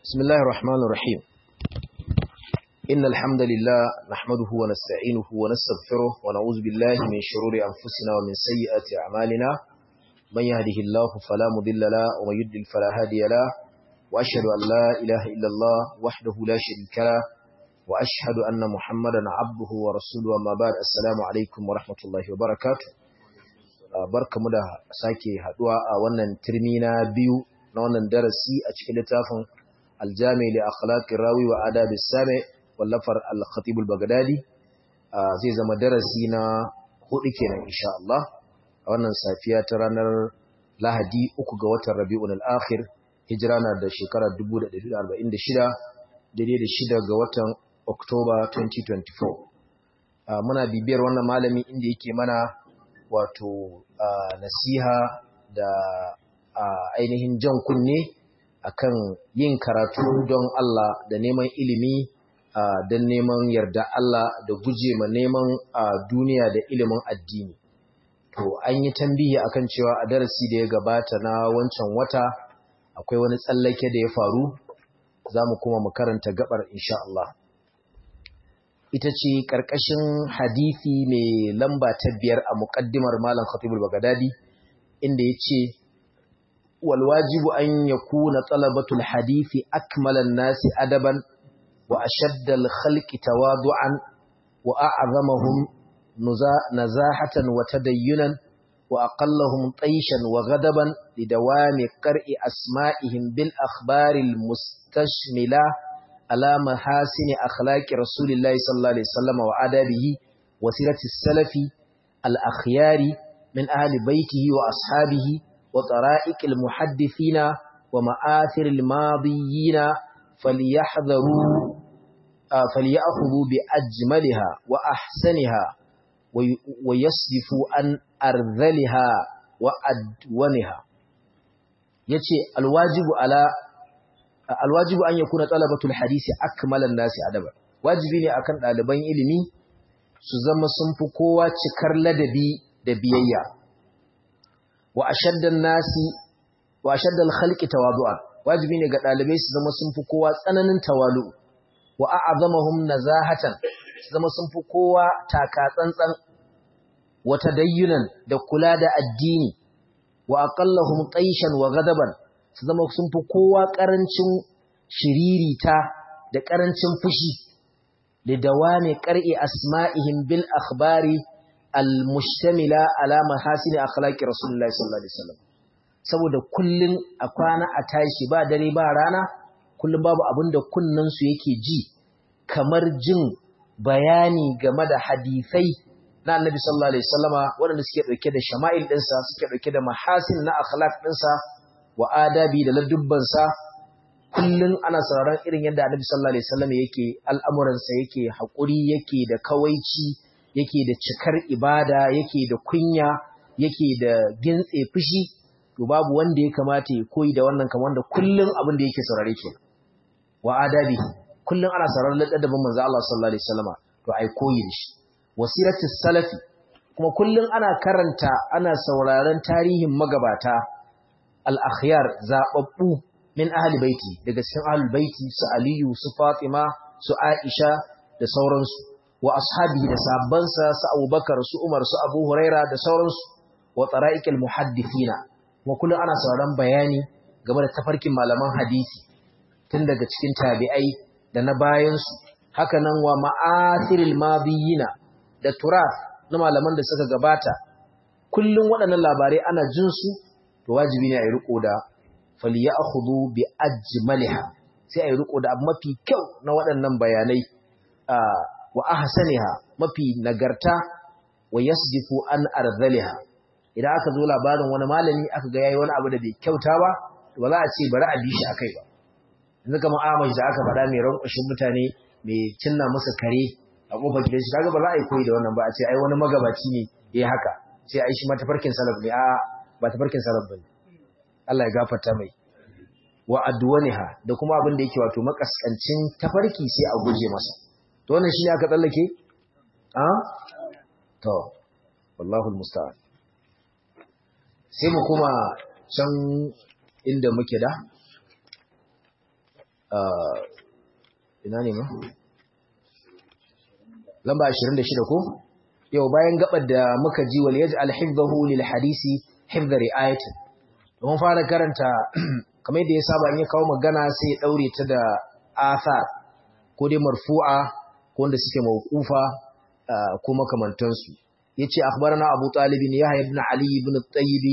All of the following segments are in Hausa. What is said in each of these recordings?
بسم الله الرحمن الرحيم إن الحمد لله نحمده ونستعينه ونستغفره ونعوذ بالله من شرور أنفسنا ومن سيئات أعمالنا من يهده الله فلا مضل له ومن يضلل فلا هادي له وأشهد أن لا إله إلا الله وحده لا شريك له وأشهد أن محمدا عبده ورسوله وما بعد السلام عليكم ورحمة الله وبركاته barkamu da sake haduwa a wannan turmi na biyu na wannan darasi a cikin littafin aljami li akhlaqir rawi wa adabis sami wallafar al-khatib al-baghdadi zai zama darasi na hudu kenan insha Allah a wannan safiya ta ranar Lahadi uku ga watan Rabiul Akhir hijira na da shekara 1446 daidai da shida ga watan Oktoba 2024 muna bibiyar wannan malami inda yake mana wato nasiha da ainihin jan kunne akan yin karatu don Allah da neman ilimi don neman yarda Allah da guje ma neman duniya da ilimin addini. To, an yi tambihi akan cewa a darasi da ya gabata na wancan wata akwai wani tsallake da ya faru, za mu kuma mu karanta gabar insha Allah. Ita ce ƙarƙashin hadithi mai lamba ta biyar a muƙaddimar Malam Khatibul Bagadadi, inda ya ce, والواجب أن يكون طلبة الحديث أكمل الناس أدبا وأشد الخلق تواضعا وأعظمهم نزاحة وتدينا وأقلهم طيشا وغضبا لدوام قرء أسمائهم بالأخبار المستشملة على محاسن أخلاق رسول الله صلى الله عليه وسلم وعدابه وسيرة السلف الأخيار من أهل بيته وأصحابه وطرائق المحدثين ومآثر الماضيين فليحذروا فليأخذوا بأجملها وأحسنها ويصدفوا عن أرذلها وأدونها yace alwajibu ala alwajibu an yakuna talabatul hadisi akmalan nasi adaba wajibi ne akan ɗaliban ilimi su zama sun fi kowa cikar ladabi da biyayya wa ashaddan nasi wa ashaddal khalqi tawadu'an wajibi ne ga dalibai su zama sun fi kowa tsananin tawalu wa a'zamahum nazahatan su zama sun fi kowa taka tsantsan wa tadayyunan da kula da addini wa aqallahum taishan wa ghadaban su zama sun fi kowa karancin shiririta da karancin fushi da dawami qar'i asma'ihim bil akhbari al-mushtamila ala mahasini akhlaqi rasulullahi sallallahu alaihi wasallam saboda kullun a kwana a tashi ba dare ba rana kullun babu abinda kunnan su yake ji kamar jin bayani game da hadisai na annabi sallallahu alaihi wasallama waɗanda suke dauke da shama'il ɗinsa suke dauke da mahasin na akhlaq ɗinsa wa adabi da ladubbansa kullun ana sauraron irin yadda annabi sallallahu alaihi wasallam yake al'amuransa yake haƙuri yake da kawaici yake da cikar ibada yake da kunya yake da gintse fushi to babu wanda ya kamata ya koyi da wannan kamar wanda kullun abin da yake saurare ke wa adabi kullun ana sauraron ladabin manzo Allah sallallahu alaihi wasallama to ai koyi da shi wasiratu salafi kuma kullun ana karanta ana sauraron tarihin magabata al-akhyar zababbu min ahli baiti daga cikin ahli baiti su Aliyu su Fatima su Aisha da sauransu wa ashabihi da sahabbansa su Abubakar su Umar su Abu Huraira da sauransu wa tsara'iqil muhaddithina kuma kullun ana sauraron bayani game da tafarkin malaman hadisi tun daga cikin tabi'ai da na bayan su haka nan wa ma'athiril madiyina da turaf na malaman da suka gabata kullun waɗannan labarai ana jin su to wajibi ne a yi riko da falyakhudhu bi ajmaliha sai a yi riko da mafi kyau na waɗannan bayanai wa ahsaniha mafi nagarta wa yasdifu an arzaliha idan aka zo labarin wani malami aka ga yayi wani abu da bai kyauta ba to ba za a ce bari a bi shi akai ba yanzu kamar Ahmad da aka faɗa mai rankwashin mutane mai cinna musu kare a kofar gidan shi kaga ba za a yi koyi da wannan ba a ce ai wani magabaci ne yayi haka sai ai shi ma tafarkin salaf ne a ba tafarkin salaf bane Allah ya gafarta mai wa adwaniha da kuma abin da yake wato makaskancin tafarki sai a guje masa to wannan shi ne aka tsallake a to wallahu almusta'an sai mu kuma can inda muke da ina ne ma lamba 26 ko yau bayan gabar da muka ji wal yaj'al hifdhahu lil hadisi hifdha ri'ayatin mun fara karanta kamar yadda ya saba in ya kawo magana sai ya daure ta da athar ko dai marfu'a ko wanda suke mawqufa ko makamantansu yace akhbarana abu talib yahya ibn ali ibn at-tayyib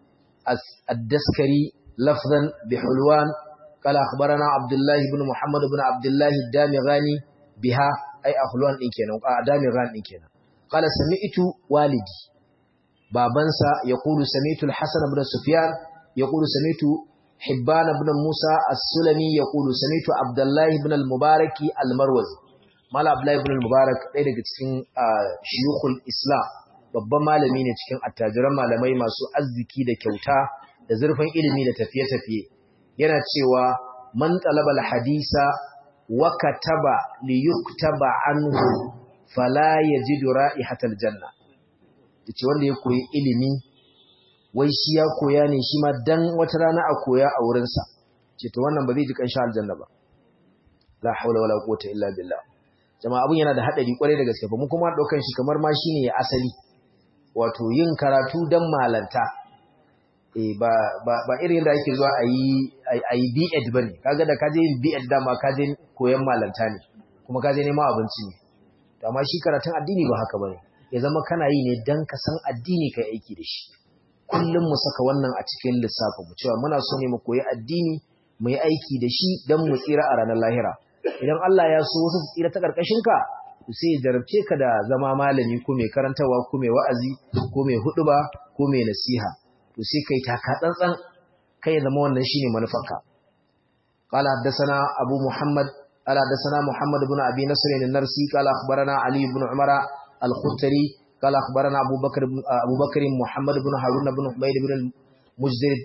ad-daskari lafzan bihulwan qala akhbarana abdullah ibn muhammad ibn abdullah ad-damighani biha ay akhulwan din kenan a damighani din kenan qala sami'tu walidi babansa yaqulu sami'tu al-hasan ibn sufyan yaqulu sami'tu hibban ibn musa as-sulami yaqulu sami'tu abdullah ibn al-mubarak al-marwazi mala abdullah ibn al-mubarak ɗaya daga cikin shuyukhul islam babban malami ne cikin attajiran malamai masu arziki da kyauta da zurfin ilimi da tafiye-tafiye yana cewa man talaba al-hadisa wa kataba li yuktaba anhu fala yajidu ra'ihatal janna yace wanda ya koyi ilimi wai shi ya koya ne shi ma dan wata rana a koya a wurin sa ce to wannan ba zai ji kanshin aljanna ba la haula wala quwwata illa billah jama'a abun yana da hadari kwarai da gaske ba mu kuma daukan shi kamar ma shine ya asali wato yin karatu dan malanta eh ba ba ba irin da ake zuwa ayi ayi B.Ed bane kaga da kaje yin B.Ed dama kaje koyan malanta ne kuma kaje neman abinci ne to amma shi karatun addini ba haka bane ya zama kana yi ne dan ka san addini kai aiki da shi kullum mu saka wannan a cikin lissafin mu cewa muna so ne mu koyi addini mu yi aiki da shi dan mu tsira a ranar lahira idan Allah ya so wasu su tsira ta karkashin ka sai ya jarabce ka da zama malami ko mai karantawa ko mai wa'azi ko mai huduba ko mai nasiha to sai kai taka tsantsan kai ya zama wannan shine manufarka qala haddathana abu muhammad قال حدثنا محمد بن ابي نصر النرسي قال اخبرنا علي بن عمر الخطري قال اخبرنا ابو بكر ابو بكر محمد بن هارون بن حميد بن المجدر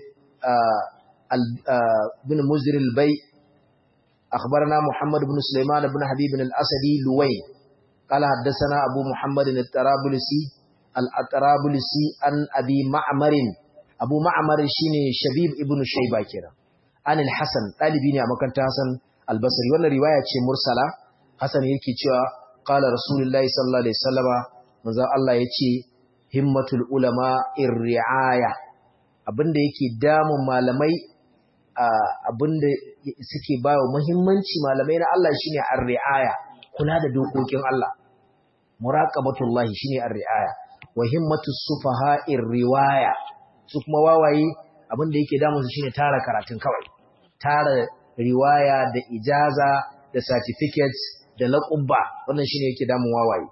بن مزدر البي اخبرنا محمد بن سليمان بن حبيب الاسدي لوي قال حدثنا ابو محمد الطرابلسي الطرابلسي عن ابي معمر ابو معمر شيني شبيب ابن شيبه كده عن الحسن طالبي ne a makarantar Hassan albasari wannan riwaya ce mursala hasan yake cewa qala rasulullahi sallallahu alaihi wasallama manzo Allah yace himmatul ulama irriaya abinda yake damun malamai abinda suke bawa muhimmanci malamai na Allah shine arriaya kula da dokokin Allah muraqabatullahi shine arriaya wa himmatus sufaha irriwaya su kuma wawaye abinda yake damun su shine tara karatun kawai tara riwaya da ijaza da certificates da laƙubba wannan shine yake damun wawaye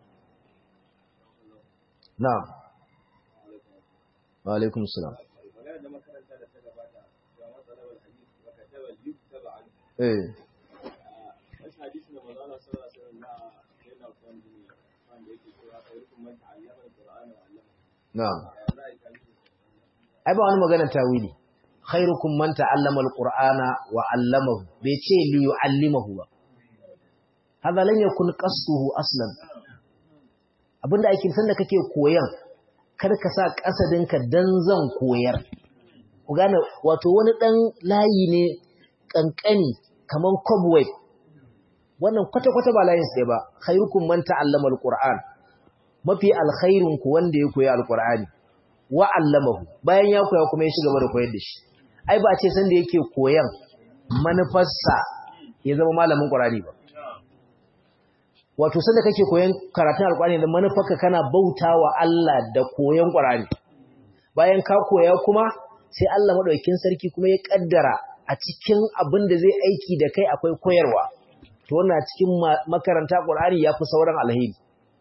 na'am wa alaikum salam eh na'am ai ba wani magana tawili khairukum man ta'allama alqur'ana wa 'allamahu bai ce li yu'allimahu ba hada lan yakun qasduhu aslan abinda ake san da kake koyan kar ka sa kasadinka dan zan koyar ku gane wato wani dan layi ne kankani kaman cobweb wannan kwata kwata ba layin sai ba khairukum man ta'allama alqur'an mafi alkhairun ku wanda ya koyi alqur'ani wa 'allamahu bayan ya koya kuma ya shiga da koyar da shi ai ba ce sanda yake koyan manufarsa ya zama malamin ƙwararri ba wato sanda kake koyan karatun alƙwararri da manufarka kana bauta wa Allah da koyan ƙwararri bayan ka koya kuma sai Allah maɗaukin sarki kuma ya ƙaddara a cikin abin da zai aiki da kai akwai koyarwa to wannan cikin makaranta ƙwararri ya fi sauran alheri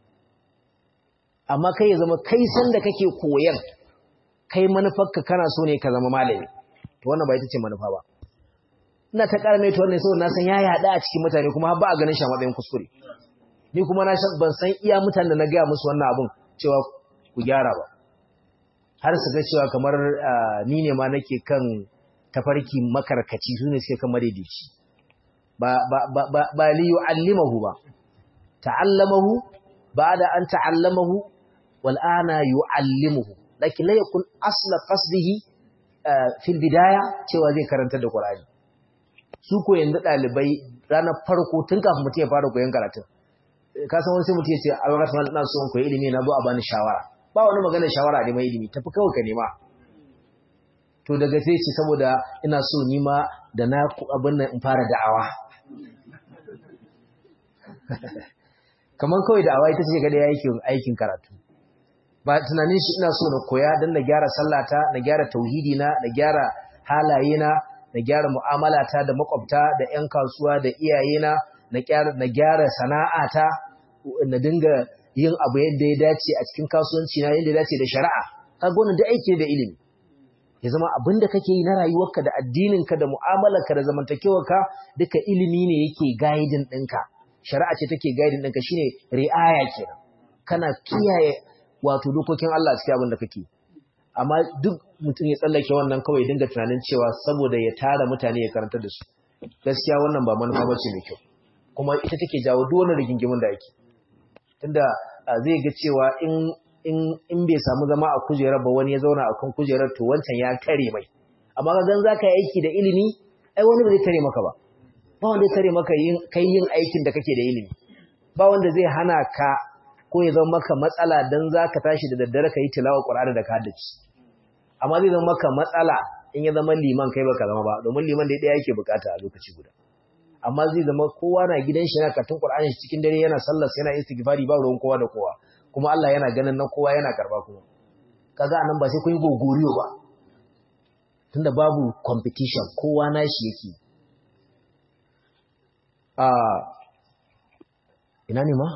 amma kai ya zama kai sanda kake koyan kai manufarka kana so ne ka zama malami to wannan ba ita ce manufa ba ina ta ƙara mai wannan saboda na san ya yaɗa a cikin mutane kuma ba a ganin shi a matsayin kuskure ni kuma na ban san iya mutanen da na gaya musu wannan abun cewa ku gyara ba har su ga cewa kamar ni ne ma nake kan tafarki makarkaci su ne suke kan madaidaici ba ba ba ba, ba li yu'allimahu ba ta'allamahu ba'da an ta'allamahu wal ana yu'allimuhu lakin la yakun asla qasdihi fil bidaya cewa zai karanta da Qur'ani su ko yanzu ɗalibai ranar farko tun kafin mutum ya fara koyon karatun ka san wani sai mutum ya ce a lokacin ina so in koyi ilimi na zo a bani shawara ba wani maganar shawara da mai ilimi tafi kawai ka nema to daga sai ce saboda ina so ni ma da na abin nan in fara da'awa kamar kawai da'awa ita ce ga da aikin aikin karatu ba tunanin shi ina so na koya don na gyara sallata na gyara tauhidi na na gyara halaye na na gyara mu'amalata da makwabta da 'yan kasuwa da iyayena na gyara sana'ata na dinga yin abu yadda ya dace a cikin kasuwanci na yadda ya dace da shari'a kaga wannan da aiki da ilimi ya zama abin da kake yi na rayuwarka da addininka da mu'amalarka da zamantakewarka duka ilimi ne yake guiding ɗinka shari'a ce take guiding ɗinka shine ri'aya kenan kana kiyaye wato dokokin Allah cikin abin da kake amma duk mutum ya tsallake wannan kawai dinga tunanin cewa saboda ya tara mutane ya karanta da su gaskiya wannan ba manufa bace mai kyau kuma ita take jawo duk wani rigingimin da ake tunda zai ga cewa in in in bai samu zama a kujerar ba wani ya zauna a kan kujerar to wancan ya tare mai amma ga gan zaka yi aiki da ilimi ai wani ba zai tare maka ba ba wanda zai tare maka yin kai yin aikin da kake da ilimi ba wanda zai hana ka ko ya zama maka matsala dan zaka tashi da daddare ka yi tilawa Qur'ani da ka haddace amma zai zama maka matsala in ya zama liman kai baka zama ba domin liman da ɗaya yake bukata a lokaci guda amma zai zama kowa na gidan shi yana katun Qur'ani shi cikin dare yana sallar yana istighfari ba ruwan kowa da kowa kuma Allah yana ganin nan kowa yana karba kuma kaga anan ba sai kun yi gogoriyo ba tunda babu competition kowa nashi yake a ina ne ma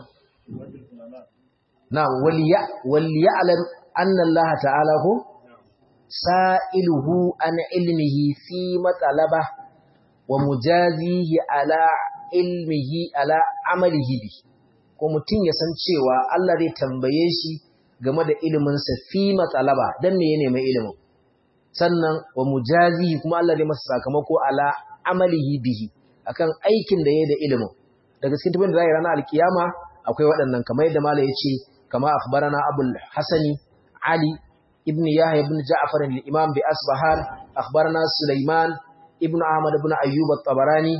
na waliya waliya alam anna Allah ta'ala ko sa'iluhu an ilmihi fi matsalaba wa mujazihi ala ilmihi ala amalihi bi ko mutum ya san cewa Allah zai tambaye shi game da iliminsa fi matsalaba don me ya nemi ilimin sannan wa mujazihi kuma Allah zai masa sakamako ala amalihi bihi akan aikin da ya da ilimin daga cikin tafin da zai ranar alkiyama akwai waɗannan kamar yadda mala ya ce kama akhbarana abul hasani ali ابن يحيى بن جعفر الإمام بأصبهان أخبرنا سليمان ابن أحمد بن أيوب الطبراني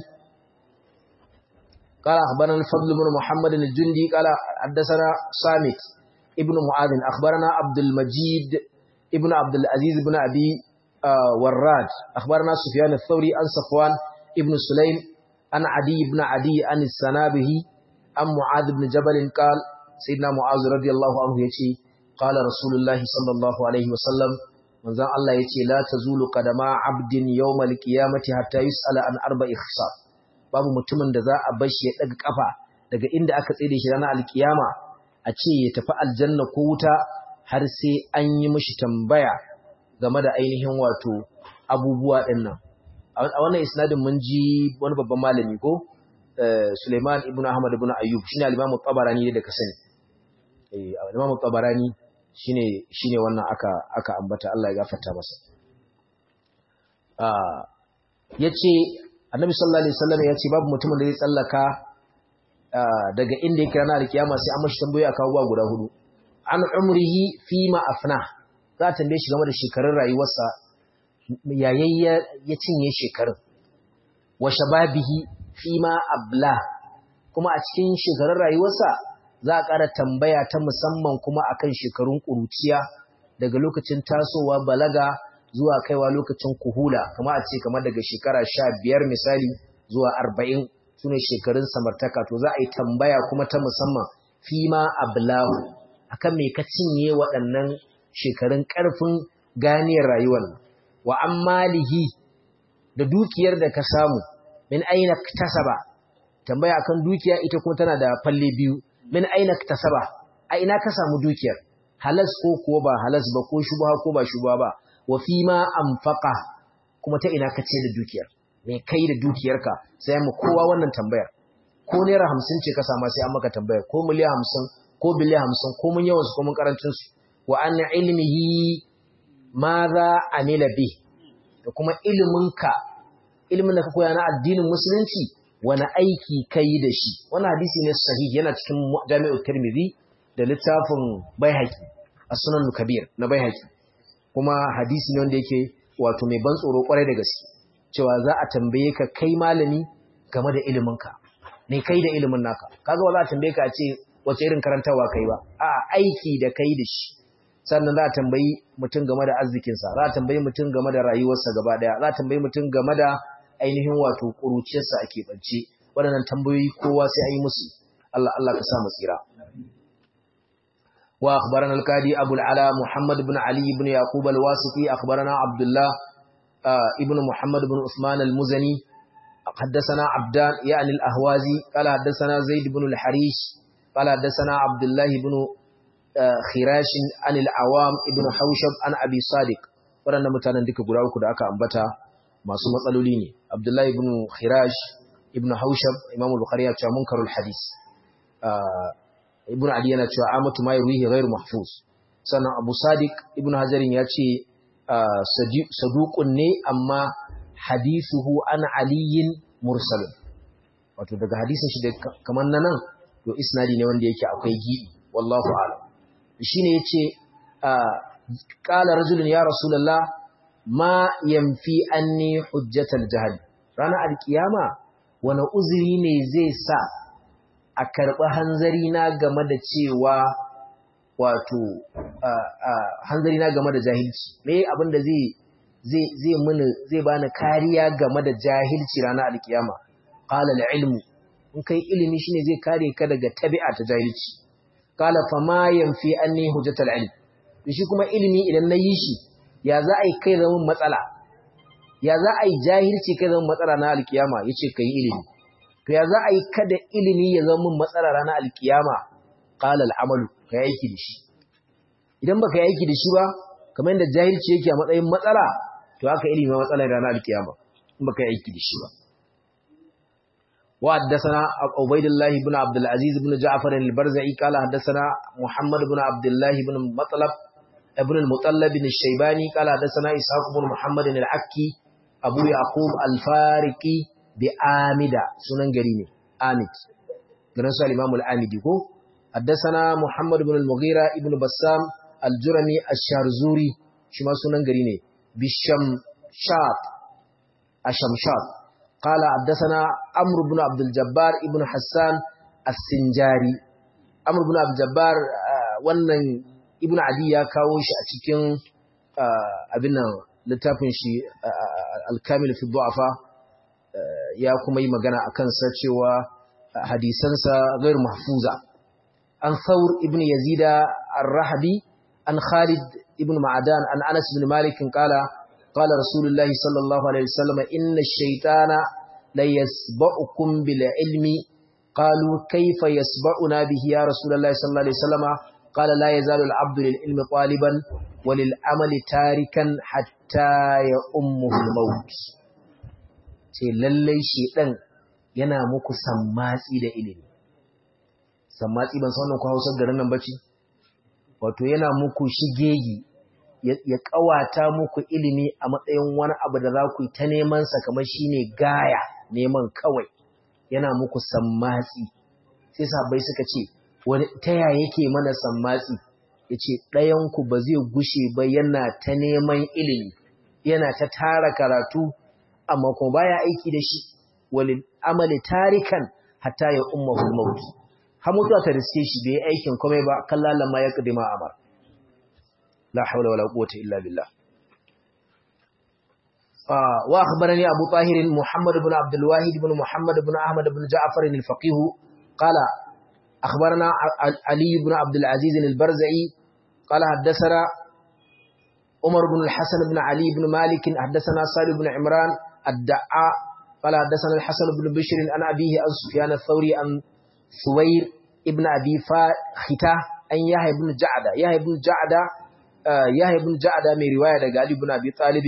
قال أخبرنا الفضل بن محمد الجندي قال حدثنا صامت ابن معاذ أخبرنا عبد المجيد ابن عبد العزيز بن أبي آه وراد أخبرنا سفيان الثوري عن صفوان ابن سليم عن عدي بن عدي عن السنابه عن معاذ بن جبل قال سيدنا معاذ رضي الله عنه يقول قال رسول الله صلى الله عليه وسلم manzon Allah yace la tazulu qadama abdin yawmal qiyamati hatta yus'ala an arba'i khisab babu mutumin da za a bar shi ya daga kafa daga inda aka tsire shi ranar alkiyama a ce ya tafi aljanna ko wuta har sai an yi mishi tambaya game da ainihin wato abubuwa dinnan a wannan isnadin mun ji wani babban malami ko Suleiman ibn Ahmad ibn Ayyub shine al-Imam Tabarani da ka sani eh al-Imam Tabarani shine shine wannan aka aka ambata Allah ya gafarta masa ah yace Annabi sallallahu alaihi wasallam yace babu mutumin da zai tsallaka daga inda yake ranar alkiyama sai an mashi tambaye aka abubuwa guda hudu an umrihi fi ma afna za ta tambaye shi game da shekarun rayuwarsa yayin ya cinye shekarun wa shababihi fi ma abla kuma a cikin shekarun rayuwarsa za a ƙara tambaya ta musamman kuma akan shekarun ƙuruciya daga lokacin tasowa balaga zuwa kaiwa lokacin kuhula kama a ce kamar daga shekara sha biyar misali zuwa arba'in su ne shekarun samartaka to za a yi tambaya kuma ta musamman fi ma ablahu akan me ka cinye waɗannan shekarun ƙarfin ganiyar rayuwar wa an malihi da dukiyar da ka samu min aina tasaba tambaya akan dukiya ita kuma tana da falle biyu min aina tasaba a ina ka samu dukiyar halas ko kuwa ba halas ba ko shubha ko ba shubha ba wa fi ma anfaqa kuma ta ina ka ce da dukiyar me kai da dukiyarka sai mu kowa wannan tambayar ko naira hamsin ce ka sama sai an maka tambayar ko miliyan hamsin ko biliyan hamsin ko mun yawan su ko mun karancin su wa an ilmihi ma za amila bi da kuma iliminka ilimin da ka koya na addinin musulunci wani aiki ka yi da shi wani hadisi ne sahihi yana cikin jami'ar tirmidhi da littafin baihaqi a sunan kabir na baihaqi kuma hadisi ne wanda yake wato mai ban tsoro kwarai da gaske cewa za a tambaye ka kai malami game da iliminka ne kai da ilimin naka kaga ba za a tambaye ka a ce wace irin karantarwa kai ba a aiki da kai da shi sannan za a tambayi mutum game da arzikinsa za a tambayi mutum game da rayuwarsa gaba daya za a tambayi mutum game da ainihin wato ƙuruciyarsa a keɓance waɗannan tambayoyi kowa sai an yi musu Allah Allah ka sa mu tsira wa akhbarana al-qadi Abu al-Ala Muhammad ibn Ali ibn Yaqub al-Wasiti akhbarana Abdullah ibn Muhammad ibn Uthman al-Muzani حدثنا عبدان يعني الأهوازي قال حدثنا زيد بن الحريش قال حدثنا عبد الله بن خراش عن العوام ابن حوشب عن أبي صادق waɗanda mutanen duka guda uku da aka ambata masu matsaloli ne abdullahi ibn khiraj ibn haushab imam bukhari ya ce munkarul hadis ibn ali yana cewa amatu ma yurihi ghairu mahfuz sannan abu sadiq ibn hajarin ya ce saduqun ne amma hadithuhu an aliyin mursal wato daga hadisin shi da kamar nan to isnadi ne wanda yake akwai gibi wallahu a'lam shine yace qala rajulun ya rasulullah ma yamfi anni hujjatal jahl rana alkiyama wani uzuri ne zai sa a karɓi hanzari na game da cewa wato hanzari na game da jahilci me abin da zai zai zai mini zai bani kariya game da jahilci ranar alkiyama qala al-ilmu in kai ilimi shine zai kare ka daga tabi'a ta jahilci qala fa ma yanfi anni hujjatal ilm shi kuma ilimi idan na yi shi ya za a yi kai zama matsala ya za a yi jahilci kai zama matsala na alkiyama yace kai ilimi to ya za a yi kada ilimi ya zama matsala ranar alkiyama qala al-amalu kai aiki da shi idan baka yi aiki da shi ba kamar yadda jahilci yake a matsayin matsala to haka ilimi matsala ranar alkiyama in baka yi aiki da shi ba وحدثنا عبيد الله بن عبد العزيز بن جعفر البرزعي قال حدثنا محمد بن عبد الله بن مطلب ابن المطلب بن الشيباني قال حدثنا إسحاق بن محمد العكي أبو يعقوب الفارقي بآمدة سنن قريني آمد قرنسوا الإمام الآمدي كو حدثنا محمد بن المغيرة ابن بسام الجرمي الشارزوري شما سنن قريني بالشمشاط الشمشاط قال حدثنا عمرو بن عبد الجبار ابن حسان السنجاري عمرو بن عبد الجبار wannan ibn adi ya kawo shi a cikin abin nan littafin shi al-kamil fi du'afa ya kuma yi magana akan sa cewa hadisansa ghair mahfuza an thawr ibn yazida ar-rahabi an khalid ibn ma'adan an anas ibn malik qala قال رسول الله صلى الله عليه وسلم إن الشيطان ليسبأكم بالعلم قالوا كيف يسبأنا به يا رسول الله صلى الله عليه وسلم قال لا يزال العبد للعلم طالبا وللعمل تاركا حتى يأمه الموت ce lallai shedan yana muku sammatsi da ilimi sammatsi ban san wannan ku Hausar garin nan bace wato yana muku shigegi ya kawata muku ilimi a matsayin wani abu da za ku yi ta neman sa kamar shine gaya neman kawai yana muku sammatsi sai sabai suka ce wani taya yake mana sammatsi yace ɗayan ku ba zai gushe ba yana ta neman ilimi yana ta tara karatu amma kuma baya aiki da shi walil amali tarikan hatta ya ummahu maut har mutuwa ta riske shi bai aikin komai ba kallalan ma ya kadima amar لا حول ولا قوة إلا بالله آه وأخبرني أبو طاهر محمد بن عبد الواحد بن محمد بن أحمد بن جعفر الفقيه قال أخبرنا علي بن عبد العزيز البرزعي قال حدثنا عمر بن الحسن بن علي بن مالك حدثنا صالح بن عمران الدعاء قال حدثنا الحسن بن بشر عن أبيه عن سفيان الثوري عن ثوير ابن أبي فاختة أن يحيى بن جعدة يحيى بن جعدة Yahya ibn Ja'da mai riwaya daga Ali ibn Abi Talib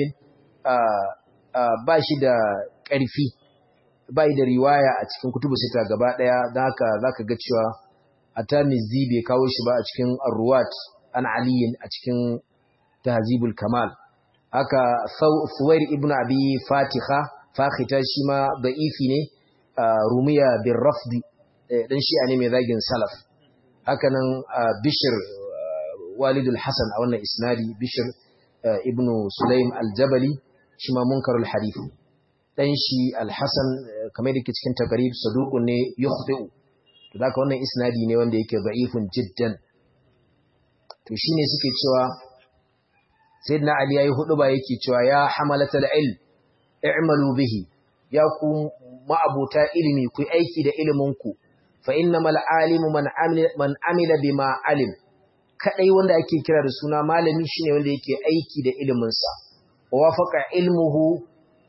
ba shi da ƙarfi ba da riwaya a cikin kutubu sita gaba daya dan haka zaka ga cewa At-Tirmidhi bai kawo shi ba a cikin Ar-Ruwat an Ali a cikin Tahzibul Kamal haka Suwair ibn Abi Fatiha Fakhita shi ma da'ifi ne Rumiya bin Rafdi dan shi'a ne mai zagin salaf haka nan Bishr walidul Hassan a wannan isnadi Bishir ibn Sulaim al-Jabali shi ma munkarul hadith dan shi al-Hasan kamar da ke cikin takarib saduqun ne yukhti'u to haka wannan isnadi ne wanda yake da'ifun jiddan to shine suke cewa sayyidina Ali yayi hudu ba yake cewa ya hamalatal ilm i'malu bihi ya ku ma'abuta ilimi ku aiki da ilimin ku fa innamal alimu man amila man amila bima alim kadai wanda ake kira da suna malami shine wanda yake aiki da ilimin sa wafaqa ilmuhu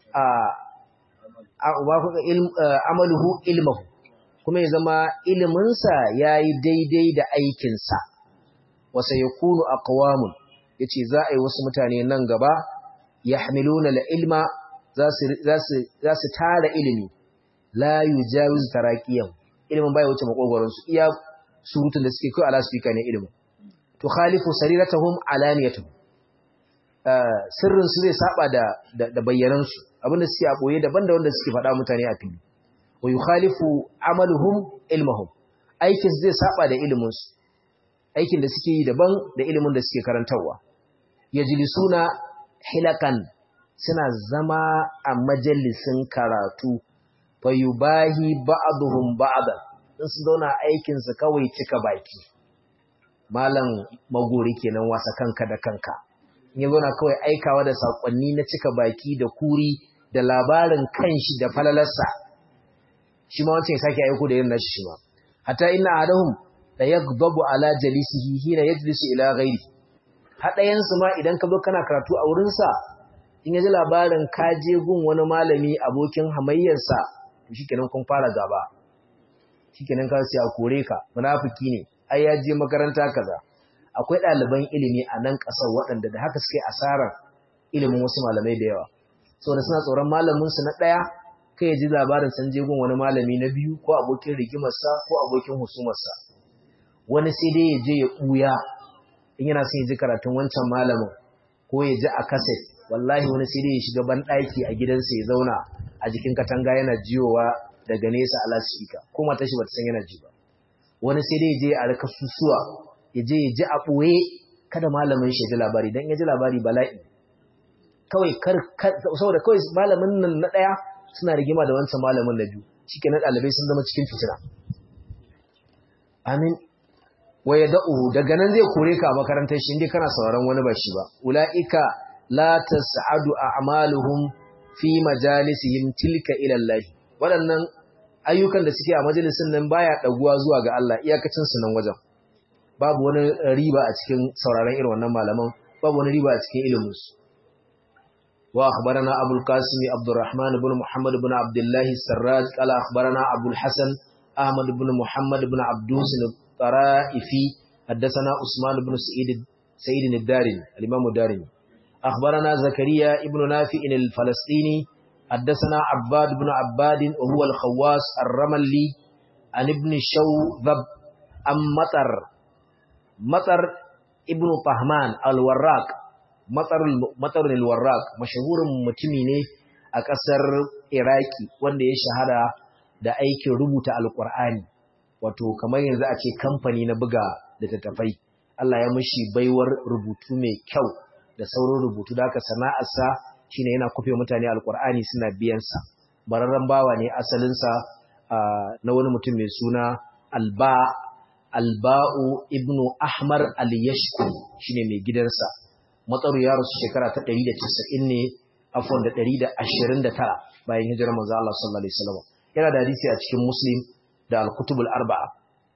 a wafaqa amaluhu ilmuhu kuma ya zama ilimin sa yayi daidai da aikin sa wasa yakunu aqwamun yace za a yi wasu mutane nan gaba yahmiluna al-ilma za su za su za su tara ilimi la yujawiz taraqiyan ilimin bai wuce makogoron su iya surutun da suke kai ala speaker ne ilimin to khalifu sariratahum alaniyatuhum sirrin su zai saba da da bayyanan su abinda suke a boye daban da wanda suke faɗa mutane a fili wa yukhalifu amaluhum ilmuhum aikin zai saba da ilimin su aikin da suke yi daban da ilimin da suke karantarwa yajlisuna hilakan suna zama a majalisin karatu fayubahi ba'dhum ba'dan in su zauna aikin su kawai cika baki malam magori kenan wasa kanka da kanka in ya zauna kawai aikawa da sakonni na cika baki da kuri da labarin kanshi da falalarsa shi ma wancan ya sake aiko da yin nashi shi ma hatta inna adahum la yaghdabu ala jalisihi hina yajlisu ila ghairi hadayan su ma idan ka zo kana karatu a wurin sa in ya ji labarin ka je gun wani malami abokin hamayyarsa to shikenan kun fara gaba shikenan ka sai a kore ka munafiki ne ai ya je makaranta kaza akwai ɗaliban ilimi a nan ƙasar waɗanda da haka suke asarar ilimin wasu malamai da yawa saboda suna tsoron malamin su na ɗaya kai ya ji labarin san je gun wani malami na biyu ko abokin rigimarsa ko abokin husumarsa wani sai dai ya je ya ɓuya in yana son ya ji karatun wancan malamin ko ya ji a kaset wallahi wani sai dai ya shiga banɗaki a gidansa ya zauna a jikin katanga yana jiyowa daga nesa a lasifika ko matar shi bata san yana ji ba wani sai dai ya je a rika susuwa ya je ya ji a ɓoye kada malamin shi ya ji labari don ya ji labari bala'i kawai kar saboda kawai malamin nan na ɗaya suna rigima da wancan malamin na biyu shi na ɗalibai sun zama cikin fitina amin wa ya da'u daga nan zai kore ka a makarantar shi inda kana sauraron wani ba shi ba ula'ika la tas'adu a'maluhum fi majalisihim tilka ila Allah waɗannan ayyukan da suke a majalisin nan baya daguwa zuwa ga Allah iyakacin su nan wajen babu wani riba a cikin sauraron irin wannan malaman babu wani riba a cikin ilimin su wa akhbarana abul qasim abdurrahman ibn muhammad ibn abdullah sarraj qala akhbarana abul hasan ahmad ibn muhammad ibn abdus الطرائفي حدثنا عثمان بن سعيد سعيد الدارمي الامام الدارمي أخبرنا زكريا ابن نافع الفلسطيني حدثنا عباد بن عباد وهو الخواس الرملي عن ابن شوذب أم مطر مطر ابن طهمان الوراق مطر مطر الوراق مشهور متميني a ƙasar Iraki wanda ya shahara da aikin rubuta Alƙur'ani wato kamar yanzu a ce kamfani na buga da tattafai Allah ya mishi baiwar rubutu mai kyau da sauran rubutu da aka sana'arsa shine yana kufe mutane alkur'ani suna biyansa bararren bawa ne asalinsa na wani mutum mai suna alba alba'u ibnu ahmar al-yashkur shine mai gidansa matsaru ya rasu shekara ta 190 ne afwan da 129 bayan hijirar manzo Allah sallallahu alaihi wasallam yana da hadisi a cikin muslim da al-kutubul arba'a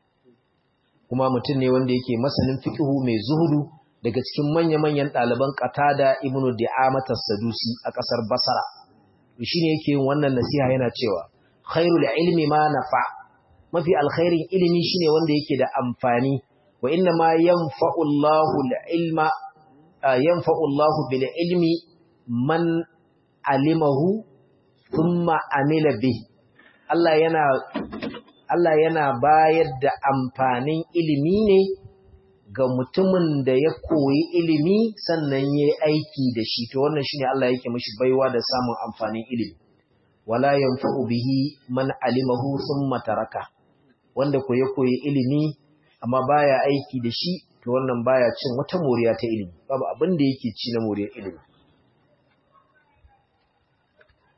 kuma mutum ne wanda yake masanin fiqhu mai zuhudu daga cikin manya-manyan ɗaliban Qatada ibn Di'amat as-Sadusi a ƙasar Basra shine yake yin wannan nasiha yana cewa khairul ilmi ma nafa mafi alkhairin ilimi shine wanda yake da amfani wa inna ma yanfa'u Allahu al-ilma yanfa'u Allahu bil ilmi man alimahu thumma amila bihi Allah yana Allah yana bayar da amfanin ilimi ne ga mutumin da ya koyi ilimi sannan ya yi aiki da shi to wannan shine Allah yake mishi baiwa da samun amfanin ilimi wala yanfa'u bihi man alimahu thumma taraka wanda koyi koyi ilimi amma baya aiki da shi to wannan baya cin wata moriya ta ilimi babu abin da yake ci na moriyar ilimi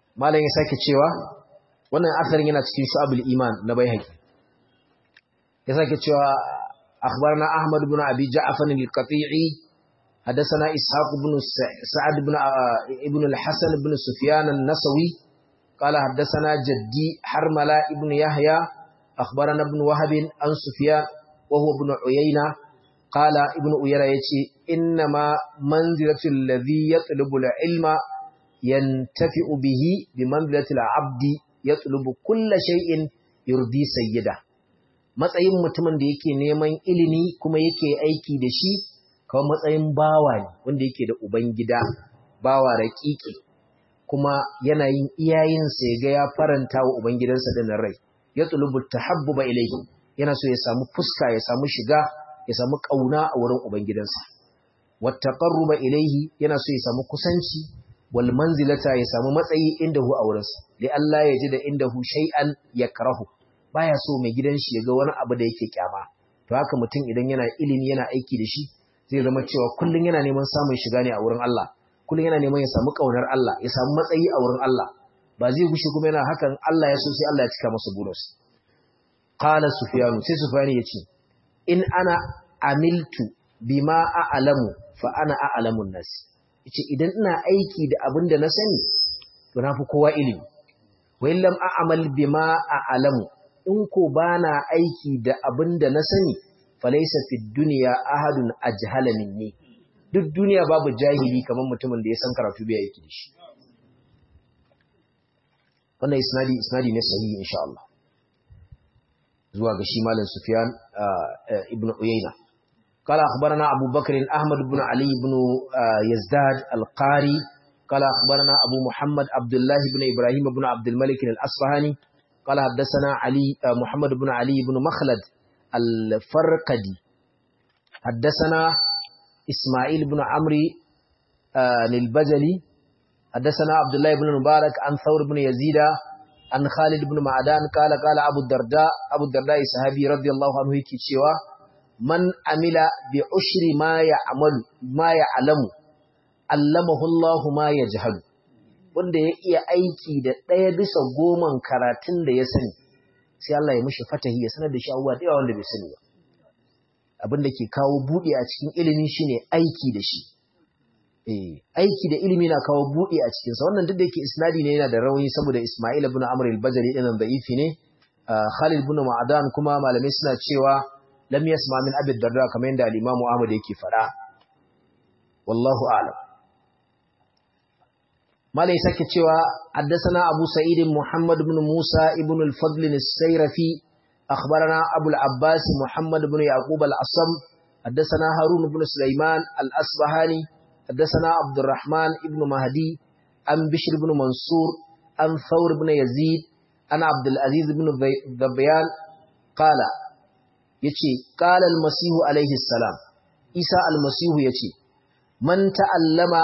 malam ya sake cewa wannan asarin yana cikin shu'abul iman na baihaqi ya sake cewa akhbarna ahmad ibn abi ja'far al-qati'i حدثنا إسحاق بن سعد بن ابن الحسن بن سفيان النسوي قال حدثنا جدي حرملة ابن يحيى أخبرنا ابن وهب عن سفيان وهو ابن عيينة قال ابن عيينة يتي إنما منزلة الذي يطلب العلم ينتفع به بمنزلة العبد يطلب كل شيء يرضي سيده matsayin mutumin da yake neman ilimi kuma yake aiki da shi kawai matsayin bawa ne wanda yake da ubangida bawa raƙiƙi kuma yana yin iyayensa ya ga ya faranta wa ubangidansa da rai ya tulubu tahabbuba ilayhi yana so ya samu fuska ya samu shiga ya samu kauna a wurin ubangidansa wattaqarruba ilayhi yana so ya samu kusanci wal manzilata ya samu matsayi indahu a wurinsa li Allah ya ji da indahu shay'an yakrahu baya so mai gidan shi ya ga wani abu da yake kyama to haka mutum idan yana ilimi yana aiki da shi zai zama cewa kullun yana neman samun shiga ne a wurin Allah kullun yana neman ya samu kaunar Allah ya samu matsayi a wurin Allah ba zai gushe kuma yana hakan Allah ya so sai Allah ya cika masa bonus qala sufyan sai sufyan yace in ana amiltu bima a'lamu fa ana a'lamun nas yace idan ina aiki da abin da na sani to na fi kowa ilimi wa illam a'mal bima a'lamu in ko bana aiki da abin da na sani falaisa fi duniya ahadun ajhala minni duk duniya babu jahili kamar mutumin da ya san karatu bai yake da shi wannan isnadi isnadi ne sahihi insha Allah zuwa ga shi malam Sufyan ibn Uyayna قال أخبرنا أبو بكر أحمد بن علي بن يزداد القاري قال أخبرنا أبو محمد عبد الله بن إبراهيم بن عبد الملك الأصفهاني قال حدثنا علي محمد بن علي بن مخلد الفرقدي حدثنا إسماعيل بن عمرو البجلي حدثنا عبد الله بن مبارك عن ثور بن يزيد عن خالد بن معدان قال قال أبو الدرداء أبو الدرداء صحابي رضي الله عنه يكي شوا من عمل بعشر ما يعمل ما يعلم علمه الله ما يجهل wanda ya iya aiki da ɗaya bisa goman karatun da ya sani sai Allah ya mishi fatahi ya sanar da shi abubuwa da yawa wanda bai sani ba abin da ke kawo buɗe a cikin ilimi shine aiki da shi eh aiki da ilimi na kawo buɗe a cikin sa wannan duk da yake isnadi ne yana da rauni saboda Isma'il ibn Amr al-Bajali dinan da'ifi ne Khalid ibn Ma'dan kuma malamai suna cewa lam yasma min Abi Darda kamar yadda al-Imam Ahmad yake faɗa wallahu a'lam malai sake cewa haddathana Abu Sa'id Muhammad ibn Musa ibn al-Fadl al-Sayrafi akhbarana Abu al-Abbas Muhammad ibn Yaqub al-Asam haddathana Harun ibn Sulaiman al-Asbahani haddathana Abdurrahman ibn Mahdi an Bishr ibn Mansur an Thawr ibn Yazid an Abdul Aziz ibn Dhabiyan qala yace qala al-Masih alayhi salam Isa al-Masih yace man ta'allama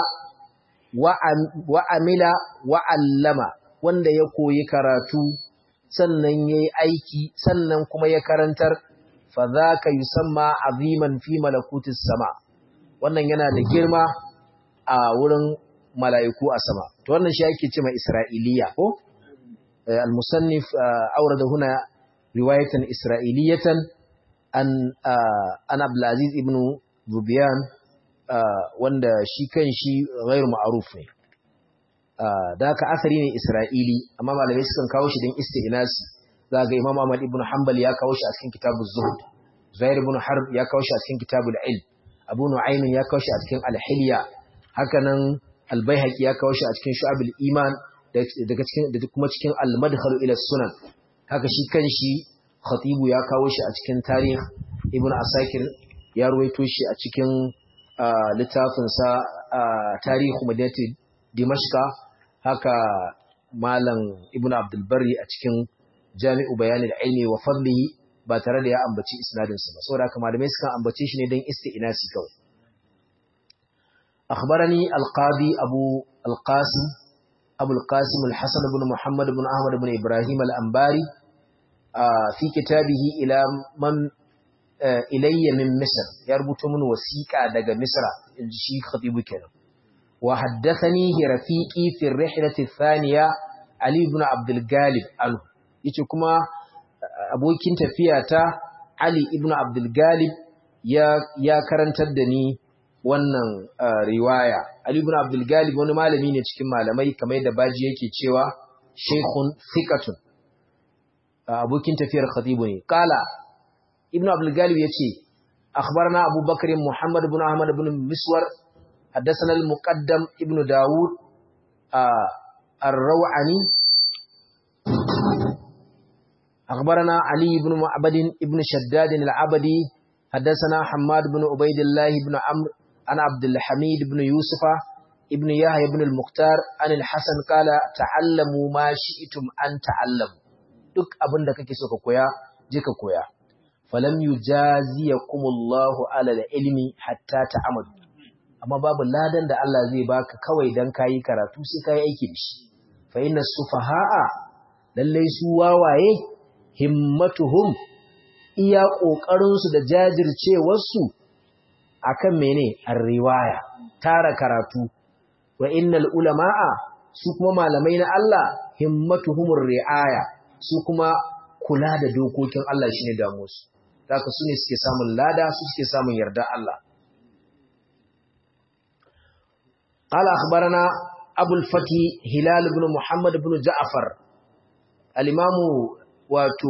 wa'amila wa'allama wanda ya koyi karatu sannan ya yi aiki sannan kuma ya karantar fa za ka yi samma aziman fi malakutis sama wannan yana da girma a wurin mala'iku a sama to wannan shi ake ce mai isra'iliya ko al-musannif aurada huna riwayatan isra'iliyatan an an abdulaziz ibn zubiyan Uh, wanda shi kan shi ghairu ma'aruf ne uh, da haka asari ne isra'ili amma malamai sukan kawo shi don isti'nasi za ga imam ahmad ibn hanbal ya kawo shi a cikin kitabul zuhud zair ibn harb ya kawo shi a cikin kitabul ilm abu nu'aym ya kawo shi a cikin al-hilya haka nan al-baihaqi ya kawo shi a cikin shu'abul iman daga cikin da kuma cikin al-madkhal ila sunan haka shi kan shi khatibu ya kawo shi a cikin tarikh ibn asakir ya ruwaito shi a cikin littafinsa tarihu madinati dimashka haka malam ibn abdulbari a cikin jami'u bayanin ilmi wa fadlihi ba tare da ya ambaci isnadinsa ba saboda haka malamai sukan ambace shi ne don isti'nasi kawai akhbarani alqadi abu alqasim abu alqasim alhasan ibn muhammad ibn ahmad ibn ibrahim al-anbari fi kitabihi ila man ilayya min Misr ya rubuta min wasiƙa daga Misra inji shi khatibu kenan wa haddathani rafiqi fi ar-rihlati ath-thaniya Ali ibn Abdul Galib anhu yace kuma abokin tafiya ta Ali ibn Abdul Galib ya ya karantar da ni wannan riwaya Ali ibn Abdul Galib wani malami ne cikin malamai kamar yadda baji yake cewa shaykhun thiqatun abokin tafiyar khatibu ne kala ibn Abdul Galib yace akhbarana Abu Bakr Muhammad ibn Ahmad ibn Miswar حدثنا المقدم ابن داود الروعني أخبرنا علي بن معبد ابن شداد العبدي حدثنا حماد بن عبيد الله بن عمرو عن عبد الحميد بن يوسف ابن يحيى بن المختار عن الحسن قال تعلموا ما شئتم أن تعلموا duk abin da kake so ka koya je ka koya falam yujaziyakumullahu ala ilmi hatta ta'amalu amma babu ladan da Allah zai baka kawai dan kayi karatu sai kai aiki da shi fa inna sufaha'a lalle su wawaye himmatuhum iya kokarin su da jajircewar su akan mene ar-riwaya tara karatu wa innal ulama'a su kuma malamai na Allah himmatuhumur ri'aya su kuma kula da dokokin Allah shine damuwarsu haka su ne suke samun lada su suke samun yarda Allah قال أخبرنا أبو الفتي هلال بن محمد بن جعفر الإمام واتو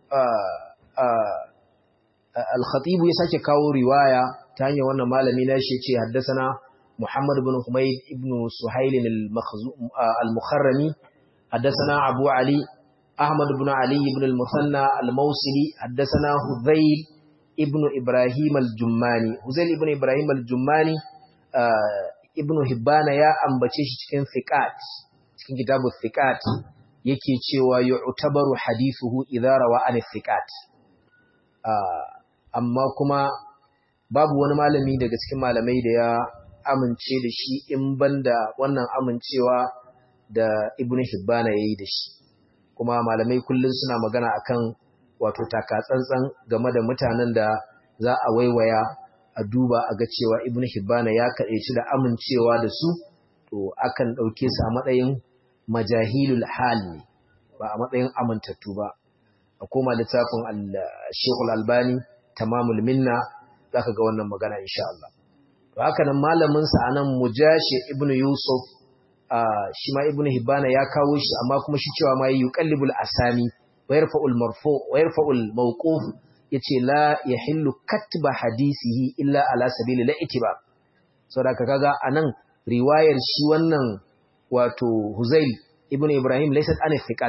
الخطيب يساك كاو رواية تانية وانا مالمي ناشي حدثنا محمد بن حميد بن سهيل المخرمي حدثنا أبو علي أحمد بن علي بن المثنى الموصلي حدثنا هذيل ابن إبراهيم الجماني هذيل ابن إبراهيم الجماني ibnu hibbana ya ambace shi cikin thiqat cikin kitabu thiqat yake cewa yu'tabaru hadithuhu idza rawa an thiqat amma kuma babu wani malami daga cikin malamai da ya amince da shi in banda wannan amincewa da ibnu hibbana yayi da shi kuma malamai kullun suna magana akan wato takatsantsan game da mutanen da za a waiwaya a duba a ga cewa ibn hibbana ya kaɗe shi da amincewa da su to akan ɗauke su a matsayin majahilul hal ne ba a matsayin amintattu ba a koma littafin shekul albani tamamul minna za ka ga wannan magana insha Allah to haka nan malaminsa a nan mujashi ibn yusuf shi ma ibn hibbana ya kawo shi amma kuma shi cewa ma yi yuqallibul asami wa yarfa'ul marfu wa yarfa'ul mawquf yace la yahillu katba hadisihi illa ala sabili la itiba saboda kaga anan riwayar shi wannan wato Huzail ibn Ibrahim laysat an thiqat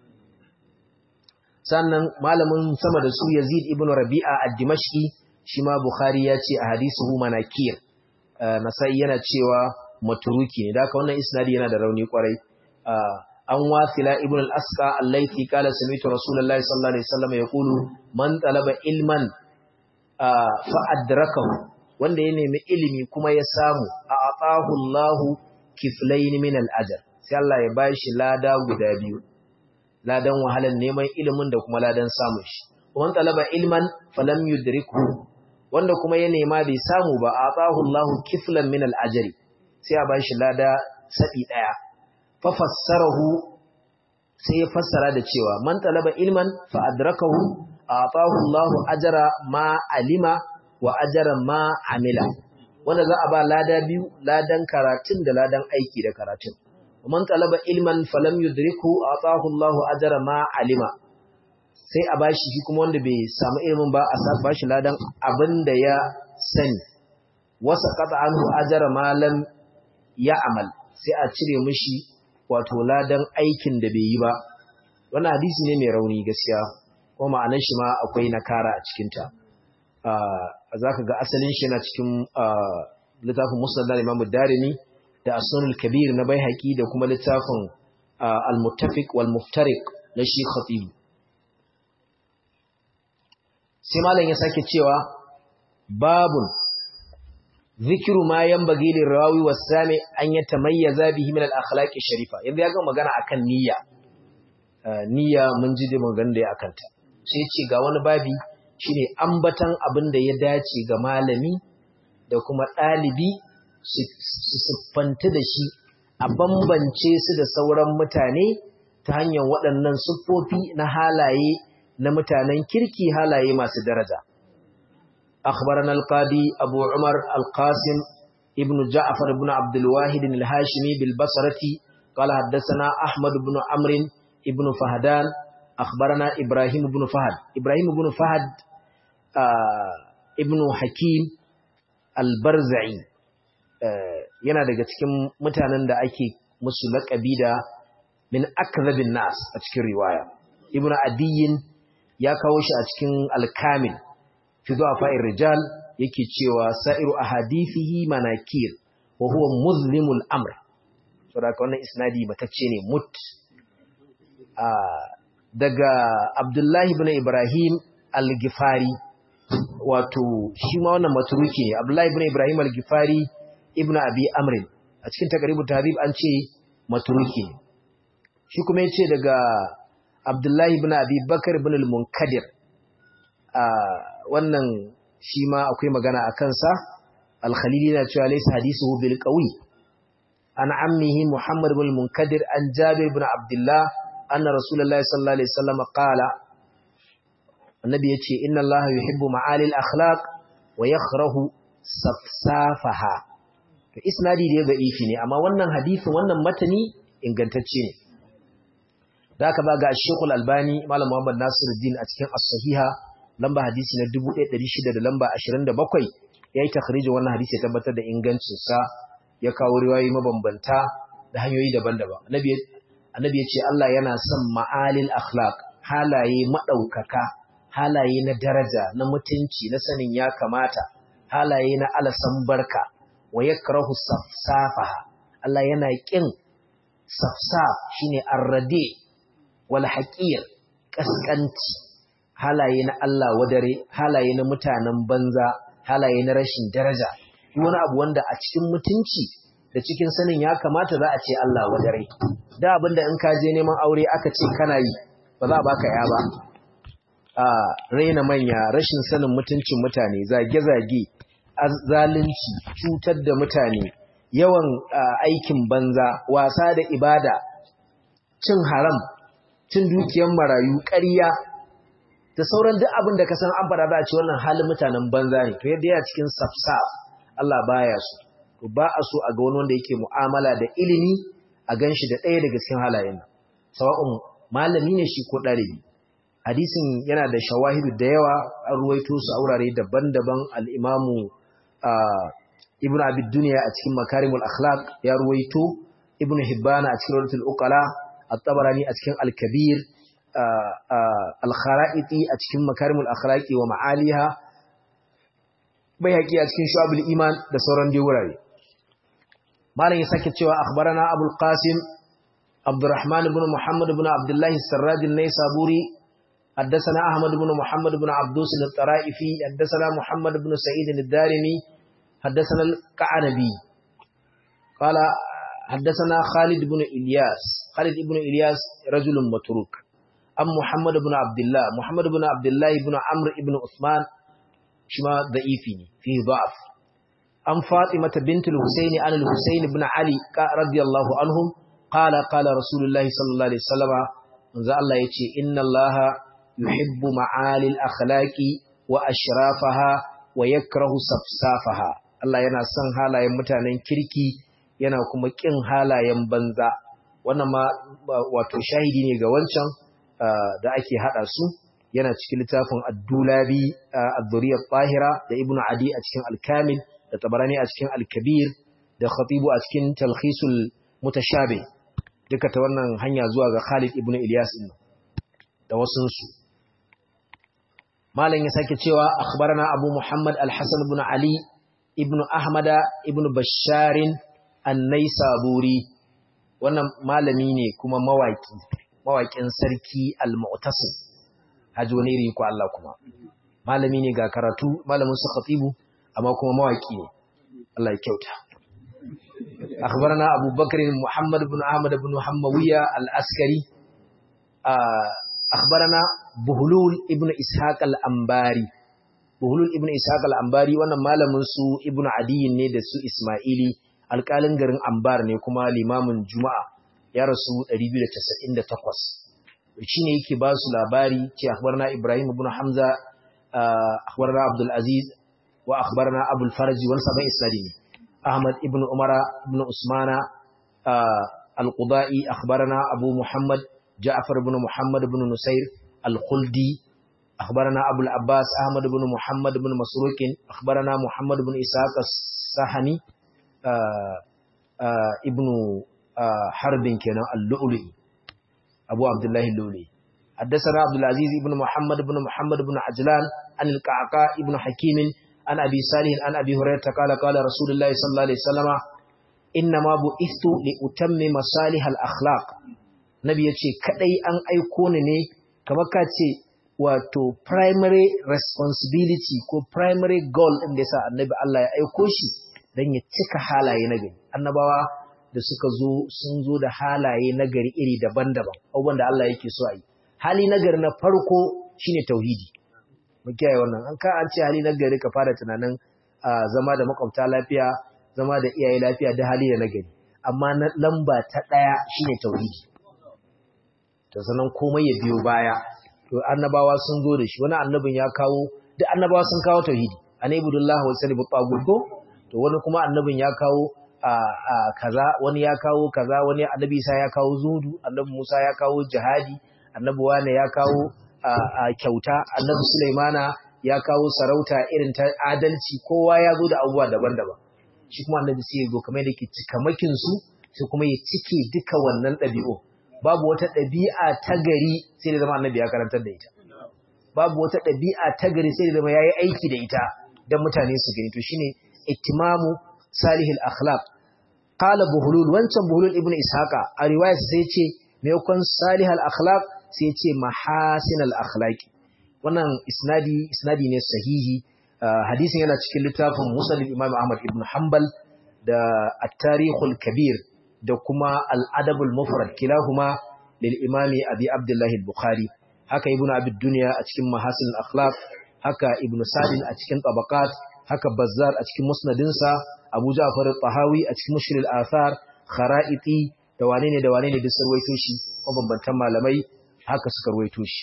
sannan malamin sama da su Yazid ibn Rabi'a ad-Dimashqi shi ma Bukhari ya ce a hadisuhu manakir Nasa'i yana cewa maturuki ne da haka wannan isnadi yana da rauni kwarai an wasila ibn al-asqa allaiti qala sami'tu rasulullahi sallallahu alaihi wasallam yaqulu man talaba ilman fa adrakahu wanda ya nemi ilimi kuma ya samu a atahu Allahu kiflayn min al-ajr sai Allah ya bashi lada guda biyu ladan wahalan neman ilimin da kuma ladan samun shi man talaba ilman falam yudrikhu wanda kuma ya nema bai samu ba a atahu Allahu kiflan min al-ajr sai ya bashi lada sabi daya fafassarahu sai ya fassara da cewa man talaba ilman fa adrakahu atahu Allahu ajra ma alima wa ajra ma amila wanda za a ba lada biyu ladan karatun da ladan aiki da karatun man talaba ilman falam yudriku atahu Allahu ajra ma alima sai a bashi shi kuma wanda bai samu ilimin ba a sa bashi ladan abinda ya sani wasa qata anhu ajra ma lam ya'mal sai a cire mishi wato ladan aikin da bai yi ba wannan hadisi ne mai rauni gaskiya ko ma'anar shi ma akwai nakara a cikinta za ka ga asalin shi yana cikin littafin musnad na imamu darimi da asnul kabir na baihaqi da kuma littafin al-muttafiq wal muftariq na shi khatib sai malam ya sake cewa babun zikiru ma yanbaghi lirawi was-sami an yatamayyaza bihi min al-akhlaq sharifa yanzu ya ga magana akan niyya niyya mun ji da magana da akan ta sai ce ga wani babi shine ambatan abin da ya dace ga malami da kuma ɗalibi su siffanta da shi a bambance su da sauran mutane ta hanyar waɗannan siffofi na halaye na mutanen kirki halaye masu daraja akhbarana al-qadi abu umar al-qasim ibn ja'far ibn abd al-wahid al-hashimi bil basrati qala haddathana ahmad ibn amr ibn fahdan akhbarana ibrahim ibn fahad ibrahim ibn fahad ibn hakim al-barzai yana daga cikin mutanen da ake musu laƙabi da min akzabin nas a cikin riwaya ibnu adiyin ya kawo shi a cikin al-kamil fi fa'ir rijal yake cewa sa'iru ahadithihi manakir wa huwa muzlimul amr saboda wannan isnadi matacce ne mut daga abdullahi ibn ibrahim al-gifari wato shi ma wannan maturuki ne abdullahi ibn ibrahim al-gifari ibn abi amrin a cikin takaribu tahdhib an ce maturuki ne shi kuma yace daga abdullahi ibn abi bakar ibn al-munkadir a wannan shi ma akwai magana a kansa al-khalili na cewa laysa hadithuhu bil qawi an ammihi muhammad ibn al-munkadir an jabir ibn abdullah anna rasulullahi sallallahu alaihi wasallam qala annabi yace inna allaha yuhibbu ma'ali al-akhlaq wa yakrahu safsafaha to isnadi da ga ifi ne amma wannan hadisin wannan matani ingantacce ne da aka ba ga Sheikh Al-Albani Malam Muhammad Nasiruddin a cikin As-Sahiha lamba hadisi na 1600 da lamba 27 yayi takhrijin wannan hadisi ya tabbatar da ingancin sa ya kawo riwayoyi mabambanta da hanyoyi daban-daban annabi annabi ya ce Allah yana son ma'alil akhlaq halaye madaukaka halaye na daraja na mutunci na sanin ya kamata halaye na alasan barka wa yakrahu safsafaha Allah yana kin safsaf shine arrade wal haqir kaskanci halaye na Allah wadare halaye na mutanen banza halaye na rashin daraja wani abu wanda a cikin mutunci da cikin sanin ya kamata za a ce Allah wadare da abinda in ka je neman aure aka ce kana yi ba za a baka ya ba a raina manya rashin sanin mutuncin mutane zage-zage zalunci cutar da mutane yawan aikin banza wasa da ibada cin haram cin dukiyar marayu ƙarya da sauran duk abin da ka san an fara za a ce wannan halin mutanen banza ne to yadda yana cikin safsaf Allah baya su to ba a so a ga wani wanda yake mu'amala da ilimi a ganshi da ɗaya daga cikin halayen nan sawa'un malami ne shi ko ɗalibi hadisin yana da shawahidu da yawa an ruwaito su a wurare daban-daban al'imamu ibn abid duniya a cikin makarimul akhlaq ya ruwaito ibn hibbana a cikin rawatul uqala at-tabarani a cikin al-kabir al-kharaiti a cikin makarimul akhlaqi wa ma'aliha bayhaqi a cikin shu'abul iman da sauran dai wurare malam ya sake cewa akhbarana abul qasim abdurrahman ibn muhammad ibn abdullah as-sarraj an-naysaburi حدثنا أحمد بن محمد بن عبدوس الطرائفي حدثنا محمد بن سعيد الدارمي حدثنا الكعنبي قال حدثنا خالد بن إلياس خالد بن إلياس رجل متروك أم محمد بن عبد الله محمد بن عبد الله بن عمرو بن عثمان شما ضعيفين فيه ضعف أم فاطمة بنت الحسين عن الحسين بن علي رضي الله عنهم قال قال رسول الله صلى الله عليه وسلم من الله يتي إن الله يحب معالي الأخلاق وأشرافها ويكره صفصافها Allah yana son halayen mutanen kirki yana kuma kin halayen banza wannan ma wato shahidi ne ga wancan da ake hada su yana cikin littafin Ad-Dulabi Ad-Duriyat Tahira da Ibn Adi a cikin Al-Kamil da Tabarani a cikin Al-Kabir da Khatibu a cikin Talkhisul Mutashabih duka ta wannan hanya zuwa ga Khalid ibn Ilyas din da wasunsu malam ya sake cewa akhbarana Abu Muhammad Al-Hasan ibn Ali ibn Ahmad ibn Bashar An-Naisaburi wannan malami ne kuma mawaki mawakin sarki Al-Mu'tasim haji wani iri ko Allah kuma malami ne ga karatu malamin su khatibu amma kuma mawaki ne Allah ya kyauta أخبرنا أبو بكر محمد بن أحمد بن حموية الأسكري أخبرنا بهلول ابن إسحاق الأنباري بهلول ابن إسحاق الأنباري وانا مالا منسو ابن عدي ندسو إسماعيلي alƙalin garin Ambar ne kuma limamin Juma'a ya rasu 298 shine yake ba su labari ce akhbarna Ibrahim ibn Hamza akhbarna Abdul Aziz wa akhbarna Abu al-Farj wal sabay isnadi Ahmad ibn Umara ibn Usmana al-Qudai akhbarna Abu Muhammad Ja'far ibn Muhammad ibn Nusair al-Khuldi akhbarna Abu al-Abbas Ahmad ibn Muhammad ibn Masruq akhbarna Muhammad ibn Ishaq as-Sahani ibn Harbin kenan al-Lu'lu'i أبو عبد الله اللولي حدثنا عبد العزيز بن محمد بن محمد بن عجلان عن القعقاء بن حكيم عن أبي صالح عن أبي هريرة قال قال رسول الله صلى الله عليه وسلم إنما بعثت لأتمم صالح الأخلاق نبي يتشي كدي أن أيكونني كما كاتشي wato primary responsibility ko primary goal ɗin da yasa annabi Allah ya aiko shi don ya cika halaye na gari annabawa da suka zo sun zo da halaye nagari iri daban-daban abubuwan da Allah yake so a yi hali nagari na farko shine tauhidi mu kiyaye wannan an ka an ce hali nagari ka fara tunanin zama da makwabta lafiya zama da iyaye lafiya da hali da nagari amma na lamba ta daya shine tauhidi to sanan komai ya biyo baya to annabawa sun zo da shi wani annabin ya kawo duk annabawa sun kawo tauhidi anaibudullah wa sallibu tagut ko to wani kuma annabin ya kawo a kaza wani ya kawo kaza wani annabi Isa ya kawo zudu annabi Musa ya kawo jihadi annabi Wane ya kawo kyauta annabi Sulaimana ya kawo sarauta irin ta adalci kowa ya zo da abubuwa daban-daban shi kuma annabi sai ya zo kamar da ke cikamakin su sai kuma ya cike duka wannan ɗabi'u babu wata ɗabi'a ta gari sai da zama annabi ya karantar da ita babu wata ɗabi'a ta gari sai da zama ya yi aiki da ita don mutane su gani to shine ittimamu salihul akhlaq qala buhulul wancan buhulul ibnu ishaqa a riwaya sai ce me yakon salihul akhlaq sai ce mahasinal akhlaqi wannan isnadi isnadi ne sahihi hadisin yana cikin littafin musnad imam ahmad ibn hanbal da at-tarikhul kabir da kuma al-adabul mufrad kilahuma lil imami abi abdullah al-bukhari haka ibnu abi dunya a cikin mahasinul akhlaq haka ibnu sadin a cikin tabaqat haka bazzar a cikin musnadinsa abu ja'far al-tahawi a cikin mushril athar khara'iti da wane ne da wane ne duk sarwaito shi mabambantan malamai haka suka ruwaito shi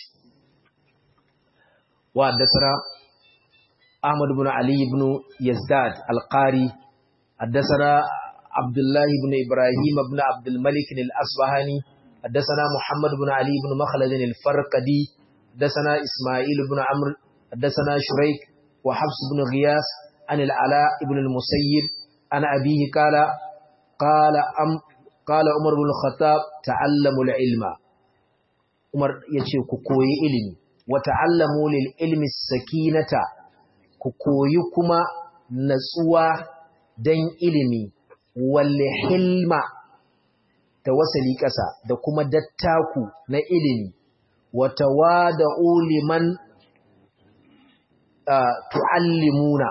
wa haddathana ahmad ibn ali ibn yazdad al-qari haddathana abdullah ibn ibrahim ibn abd al-malik al-asbahani haddathana muhammad ibn ali ibn makhlad al-farqadi haddathana isma'il ibn amr haddathana shuraik وحفص بن غياس عن العلاء بن المسيب عن أبيه قال قال أم قال عمر بن الخطاب تعلموا العلم عمر يشي كوكوي علمي وتعلموا للعلم السكينة كوكوي كما نسوا دين علمي والحلم tawassali ƙasa da kuma dattaku na ilimi wa tawada'u liman tu'allimuna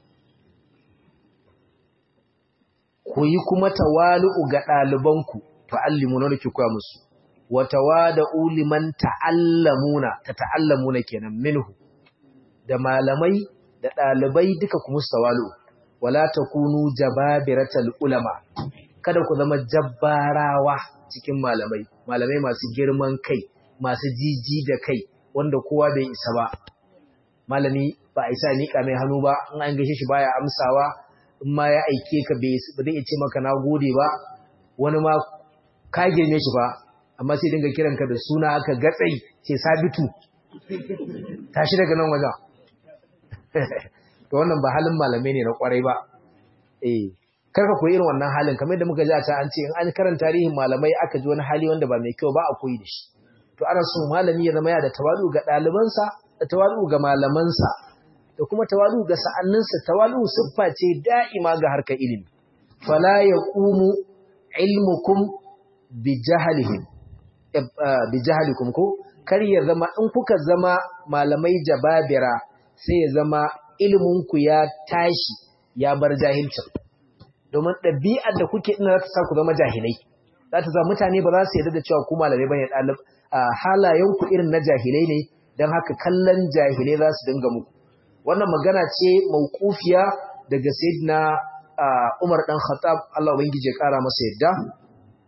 ku yi kuma tawalu'u ga ɗalibanku tu'allimuna da ke koya musu wa tawada'u liman ta'allamuna ta ta'allamuna kenan minhu da malamai da ɗalibai duka ku musu tawalu'u wala takunu jababiratal ulama kada ku zama jabbarawa cikin malamai malamai masu girman kai masu jiji da kai wanda kowa bai isa ba malami ba a isa miƙa mai hannu ba in an gaishe shi baya amsawa in ma ya aike ka ba zai ce maka na gode ba wani ma ka girme shi ba amma sai dinga kiran ka da suna aka gatsai ce sabitu tashi daga nan wajen to wannan ba halin malamai ne na kwarai ba eh karka koyi irin wannan halin kamar da muka ji a can an ce in an karanta tarihin malamai aka ji wani hali wanda ba mai kyau ba a koyi da shi to ana so malami ya zama ya da tawadu ga ɗalibansa da tawadu ga malamansa da kuma tawadu ga sa'anninsa tawadu siffa ce da'ima ga harkar ilimi fala yaqumu ilmukum bi jahlihim bi jahlikum ko kar ya zama in kuka zama malamai jababira sai ya zama ilminku ya tashi ya bar jahilcin domin ɗabi'ar da kuke ina za ta sa ku zama jahilai za ta zama mutane ba za su yarda da cewa ku malamai bane ɗalib halayenku irin na jahilai ne don haka kallon jahilai za su dinga muku wannan magana ce mauqufiya daga sayyidina Umar dan Khattab Allah ubangije ya kara masa yadda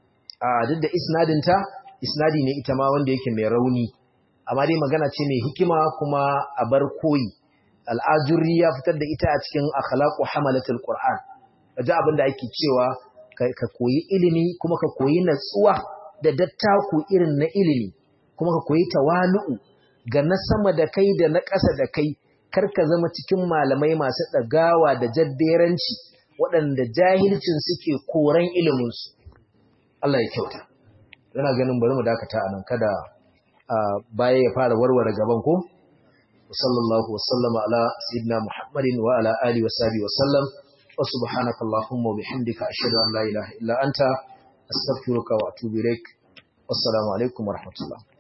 a duk da isnadinta isnadi ne ita ma wanda yake mai rauni amma dai magana ce mai hikima kuma a bar koyi al'ajurri ya fitar da ita a cikin akhlaqu hamalatul qur'an kaji abin da ake cewa ka koyi ilimi kuma ka koyi natsuwa da dattaku irin na ilimi kuma ka koyi tawalu'u ga na sama da kai da na ƙasa da kai kar ka zama cikin malamai masu ɗagawa da jadderanci waɗanda jahilcin suke koran iliminsu Allah ya kyauta yana ganin bari mu dakata a nan kada baya ya fara warware gaban ko sallallahu wasallama ala sayyidina muhammadin wa ala alihi wa sahbihi wa sallam wa subhanaka allahumma wa bihamdika ashhadu an la ilaha illa anta astaghfiruka wa atubu ilaik wassalamu alaikum wa rahmatullah